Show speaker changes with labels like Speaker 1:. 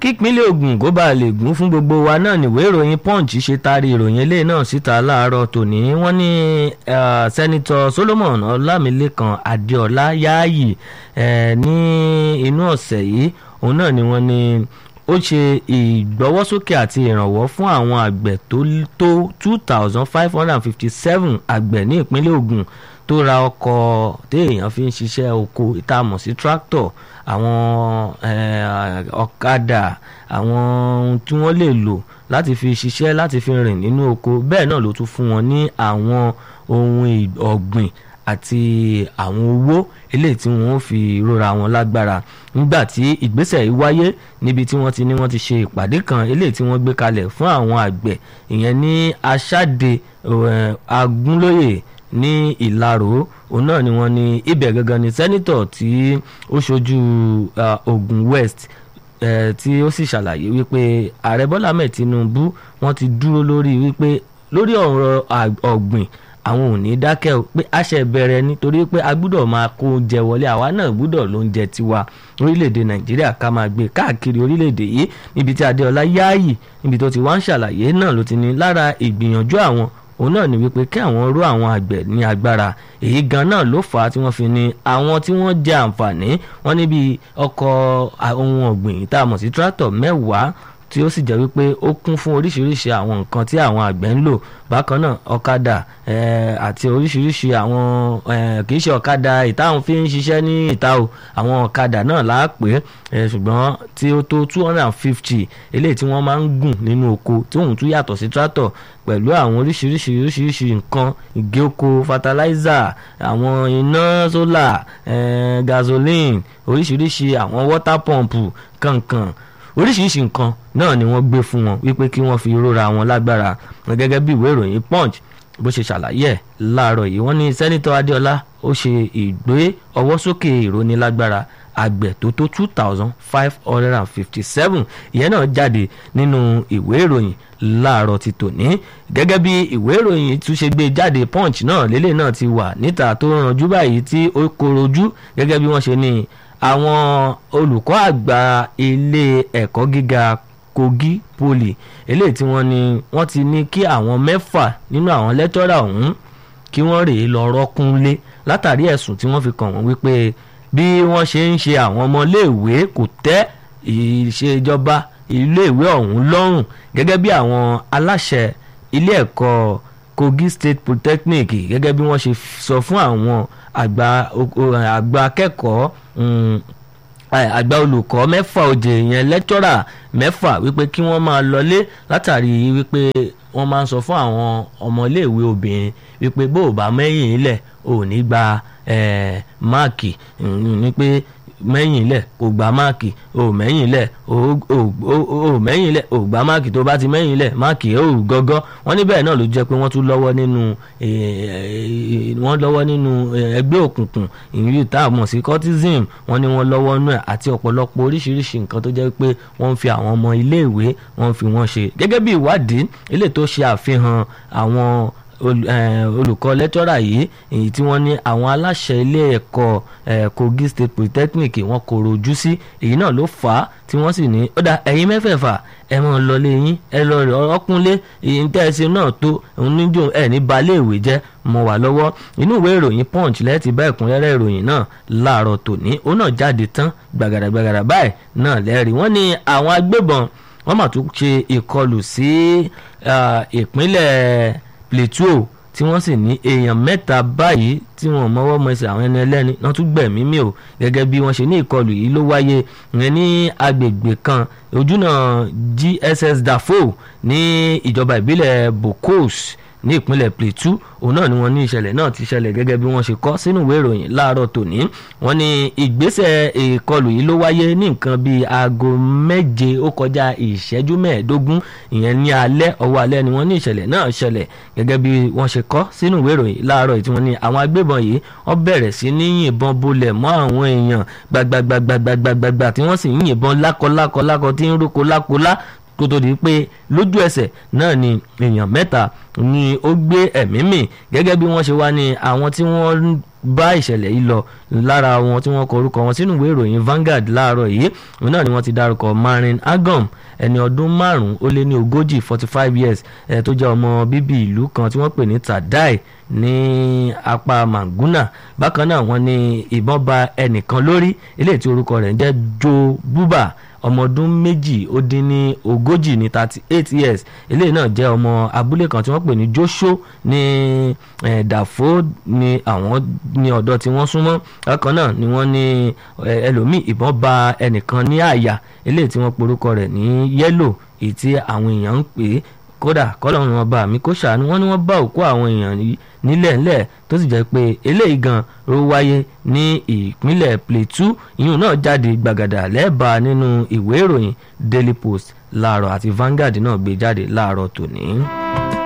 Speaker 1: kípínlẹ̀ Ògùn kó bá lè gún fún gbogbo wa náà níwèé ìròyìn Punch ṣe taari ìròyìn eléyìí náà síta láàárọ̀ tòní wọ́n ní sẹ́nitọ́ Solomon Ọlámilékan Adéọlá Yáàyì ní inú ọ̀sẹ̀ yìí òun náà ni wọ́n ní ó ṣe ìgbọ́wọ́sókè àti ìrànwọ́ fún àwọn àgbẹ̀ tó tó two thousand five hundred and fifty seven àgbẹ̀ ní ìpínlẹ̀ Ògùn tó ra ọkọ̀ téèyàn fi ń ṣiṣẹ́ oko ìtààmú sí tractor àwọn ọ̀kadà àwọn ohun tí wọ́n lè lò láti fi ṣiṣẹ́ láti fi rìn nínú oko bẹ́ẹ̀ náà ló tún fún wọn ní àwọn ohun ọ̀gbìn àti àwọn owó eléyìí tí wọ́n fi rora wọn lágbára nígbà tí ìgbésẹ̀ yìí wáyé níbi tí wọ́n ti ní wọ́n ti ṣe ìpàdé kan eléyìí tí wọ́n gbé kalẹ̀ fún àwọn àgbẹ̀ ìyẹn ní aṣáde agúnlóyè ní ìlarò òun náà ni wọ́n ní ibẹ̀ gangan ni sẹ́nitọ̀ tí ó ṣojú Ògùn West tí ó sì ṣàlàyé wípé ààrẹ Bọ́lá Ahmed Tinubu wọ́n ti dúró lórí wípé lórí ọ̀rọ̀ ọ̀gbìn àwọn ò ní dákẹ́ o pé àṣẹ bẹ̀rẹ̀ nítorí pé a gbúdọ̀ máa kó oúnjẹ wọlé àwa náà gbúdọ̀ lóúnjẹ tiwa orílẹ̀-èdè Nàìjíríà ká máa gbé káàkiri orílẹ̀-èdè yìí níbi tí Adéọlá Yáàyì níbi tó ti wá ń ṣàlàyé náà ló ti ní lára ìgbìyànjú àwọn òun náà ni wípé kí àwọn ró àwọn àgbẹ̀ ní agbára èyí gan náà ló fà á tí wọ́n fi ní àwọn tí wọ́n jẹ àǹfààní wọ́n níbi ọkọ̀ ohun ọ̀gbìn tá a mọ̀ sí tractor mẹ́wàá tí ó sì jẹ́ wípé ó kún fún oríṣiríṣi àwọn nǹkan tí àwọn àgbẹ̀ ń lò bákan náà ọ̀kadà àti oríṣiríṣi àwọn kì í ṣe ọ̀kadà ìtàwọn fi ń ṣiṣẹ́ ní ìta o àwọn ọ̀kadà náà là á pè é ṣùgbọ́n tí ó tó two hundred and fifty eléyìí tí wọ́n máa ń gùn nínú oko tí òun tún yàtọ̀ sí tractor pẹ̀lú àwọn oríṣiríṣi oríṣiríṣi nǹkan ìgé oko fertilizer àwọn iná solar gasoline oríṣiríṣi àwọn water pump kankan oríṣiríṣi nǹkan náà ni wọ́n gbé fún wọn wípé kí wọ́n fi rora wọn lágbára gẹ́gẹ́ bí ìwé ìròyìn punch bó ṣe ṣàlàyé ẹ̀ láàárọ̀ yìí wọ́n ní sẹ́nitọ́ adéọlá ó ṣe ìgbé ọwọ́ sókè ìrónilágbára àgbẹ̀ tó tó two thousand five hundred and fifty seven ìyẹn náà jáde nínú ìwé ìròyìn láàárọ̀ ti tòní gẹ́gẹ́ bí ìwé ìròyìn tún ṣe gbé jáde punch náà lélẹ̀ náà ti wà níta tó ranjú báyìí tí ó korojú gẹ́gẹ́ bí wọ́n ṣe ní àwọn olùkọ́ àgbà ilé ẹ̀kọ́ gíga Kogi Poly eléyìí tí wọ́n ní wọ́n ti ní kí àwọn mẹ́fà nínú àwọn lẹ́tọ́rà ọ̀hún kí wọ́n rèé lọ rọ́kúnlé látàrí ẹ̀sùn tí wọ́n fi kàn wọ́n wípé bí wọ́n ṣe ń ṣe àwọn ọmọléèwé kò tẹ́ ìṣèjọba iléèwé ọ̀hún lọ́rùn gẹ́gẹ́ bí àwọn aláṣẹ ilé ẹ̀kọ́ Kogi State Polytechnic gẹ́gẹ́ bí wọ́n ṣe sọ fún àwọn àgbà àgbà akẹ́kọ̀ọ́ àgbà olùkọ́ mẹ́fà òjè yẹn lẹ́tọ́rà mẹ́fà wípé kí wọ́n máa lọlé látàrí wípé wọ́n máa ń sọ fún àwọn ọmọléèwé obìnrin wípé bó o bá mẹ́yìn ilẹ̀ ò ní gba máàkì ní pé mẹ́yìn ilẹ̀ kò gba máàkì ò mẹ́yìn ilẹ̀ ò mẹ́yìn ilẹ̀ ò gba máàkì tó bá ti mẹ́yìn ilẹ̀ máàkì ò gọ́gọ́ wọ́n ní bẹ́ẹ̀ náà ló jẹ́ pé wọ́n tún lọ́wọ́ nínú wọ́n lọ́wọ́ nínú ẹgbẹ́ òkùnkùn ìrírí tá a mọ̀ sí cultism wọ́n ní wọ́n lọ́wọ́ nú ẹ̀ àti ọ̀pọ̀lọpọ̀ oríṣiríṣi nǹkan tó jẹ́ pé wọ́n ń fi àwọn ọmọ iléèwé wọ́n fi wọ́n ṣe gẹ́gẹ́ bí ìwádìí ilé tó ṣe àfihàn àwọn olùkọ́ lẹ́tọ́rà yìí èyí tí wọ́n ní àwọn aláṣẹ ilé ẹ̀kọ́ Kogi State Polytechnic wọn kò rojú sí èyí náà ló fà á tí wọ́n sì ní ó dá ẹ̀yin mẹ́fẹ̀ẹ̀fà ẹ mọ̀ lọlé yín ẹ lọ rẹ̀ ọkúnlé èyí tẹ́ ẹ ṣe náà tó òun níjó ẹ ní balẹ̀ ìwé jẹ́ mọ́ wà lọ́wọ́ inú ìwé ìròyìn Punch lẹ́ẹ̀tì bá ẹ̀kúnrẹ́rẹ́ ìròyìn náà láàárọ̀ tòní ó náà jáde tán gbàgàdàgbàgàdà báyìí náà lẹ́rìí wọ́n ní àwọn agbébọn wọ́n mà tún ṣe ìkọlù sí ìpínlẹ̀ Plateau tí wọ́n sì ní èèyàn mẹ́ta báyìí tí wọ́n mọ́wọ́ mẹsẹ̀ àwọn ẹni ẹlẹ́ni wọ́n tún gbẹ̀mí mi ò gẹ́gẹ́ bí wọ́n ṣe ní ìkọlù yìí ló wáyé ìyẹn ní agbègbè kan ojúnà GSS Dafo ní ìjọba ìbílẹ̀ Bokos ní ìpínlẹ̀ Plateau òun náà ni wọ́n ní ìṣẹ̀lẹ̀ náà ti ṣẹlẹ̀ gẹ́gẹ́ bí wọ́n ṣe kọ sínú ìwé ìròyìn láàárọ̀ tòní wọ́n ní ìgbésẹ̀ ìkọlù yìí ló wáyé ní nǹkan bíi aago méje ó kọjá ìṣẹ́jú mẹ́ẹ̀ẹ́dógún ìyẹn ní alẹ́ ọwọ́ alẹ́ ni wọ́n ní ìṣẹ̀lẹ̀ náà ṣẹlẹ̀ gẹ́gẹ́ bí wọ́n ṣe kọ sínú ìwé ìròyìn láàárọ̀ yìí tí wọ́n ní àwọn agbébọn yìí wọ́n bẹ̀rẹ̀ sí ní yìnbọn bolẹ̀ mọ́ àwọn èèyàn gbàgbàgbàgbàgbàgbà tí wọ́n sì ń yìnbọn lákọlákọlákọ tí ń rókò lákọlá kó tó di pé lójú ẹsẹ̀ náà ni èèyàn mẹ́ta ni ó gbé ẹ̀mí mì gẹ́gẹ́ bí wọ́n ṣe wá ní àwọn tí wọ́n bá ìṣẹ̀lẹ̀ yìí lọ lára wọn tí wọ́n kọ orúkọ wọn sínú ìwé ìròyìn Vanguard láàárọ̀ yìí òun náà ni wọ́n ti dárúkọ Marin Agom ẹni ọdún márùn-ún ó lé ní ogójì forty five years ẹ̀ tó jẹ́ ọmọ bíbí ìlú kan tí wọ́n pè ní Tadai ní apá Manguna bákan náà wọ́n ní ìbọn ba ẹnìkan lórí eléyìí tí orúkọ rẹ̀ ń jẹ́ Joe Buba ọmọ ọdún méjì ó dín ní ogójì ní thirty eight years eléyìí náà jẹ́ ọmọ abúlé kan tí wọ́n pè ní Josho ní Dàfó ní àwọn ní ọ̀dọ̀ tí wọ́n súnmọ́ bákan náà ni wọ́n ní ẹlòmíì ìbọn ba ẹnìkan ní àyà eléyìí tí wọ́n porúkọ rẹ̀ ní yẹ́lò èyí tí àwọn èèyàn ń pè é kódà kọ́lọ́run ọba mi kó ṣàánú wọn ni wọ́n bá òkú àwọn èèyàn nílẹ̀ ńlẹ̀ tó sì jẹ́ pé eléyìí gan ló wáyé ní ìpínlẹ̀ Plateau ìyún náà jáde gbàgàdà lẹ́ẹ̀bà nínú ìwé ìròyìn Daily Post láàárọ̀ àti Vanguard náà gbé jáde láàárọ̀ tòní.